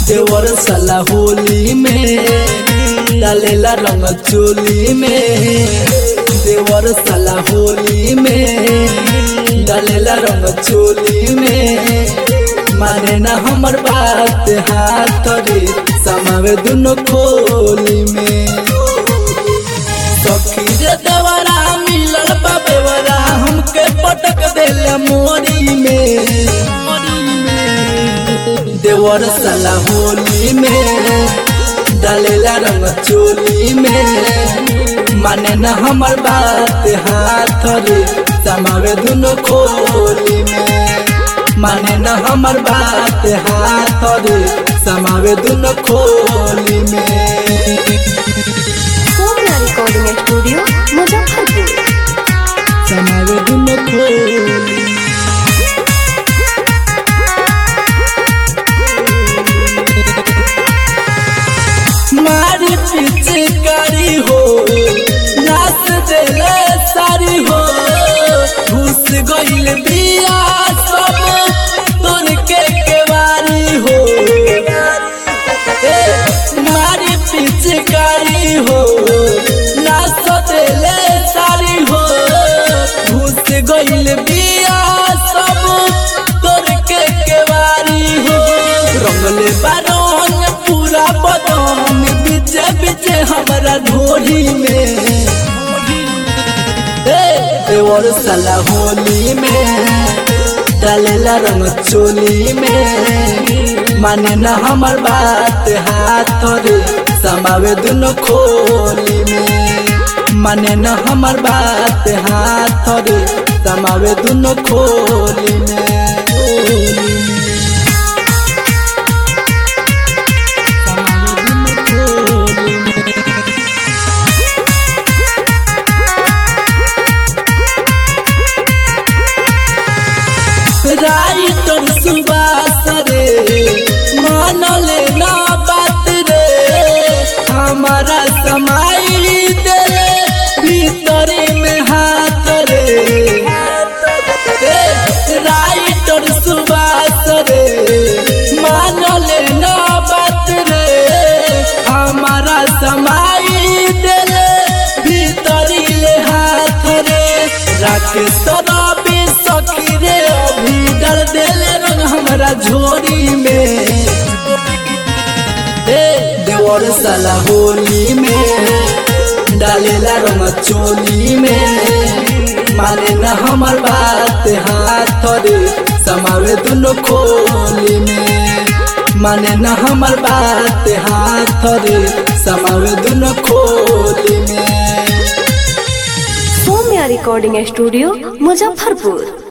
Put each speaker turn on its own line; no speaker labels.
देवर साला होली में डालेला रंग चोली में देवर साला होली में डालेला रंग चोली में माने ना हमर बात हाथ रे समावे दुनो खोली में सखी रे देवरा मिलल बा बेवरा हमके पटक देले मोरी में देवर साला होली में डालेला रंग चोली में माने न हमर बात हाथ रे समावे दुनो खोली में माने न हमर बात हाथ रे समावे दुनो खोली में
सोम्या रिकॉर्डिंग स्टूडियो मुजफ्फरपुर
समावे दुनो खोली मारी पीछे करी हो नाच देले सारी हो घुस गइल बिया सब तोर के केवारी हो ए, मारी पीछे करी हो नाच देले सारी हो घुस गइल बिया सब तोर के केवारी हो रंगले बारन पूरा बदन बीचे बीचे हमारा ढोली में ए, देवर साला होली में डालेला रंग चोली में माने ना हमर बात हाथ रे समावे दुनो खोली में माने ना हमर बात हाथ रे समावे दुनो खोली में समावे दुनो खोली में राइटर सुबास रे मान ले ना बात रे हमारा समाई दे भीतरे में हाथ रे ए, राइटर सुबास रे मान ले ना बात रे हमारा समाई दे भीतरी ले हाथ रे राकेश रवि सखी रे अभी डर देले रंग हमरा झोरी में ए देवर साला होली में डालेला रंग चोली में माने न हमर बात हाथ रे समावे दुनो खोली में माने न हमर बात हाथ रे समावे दुनो खोली में
सोम्या रिकॉर्डिंग स्टूडियो मुजफ्फरपुर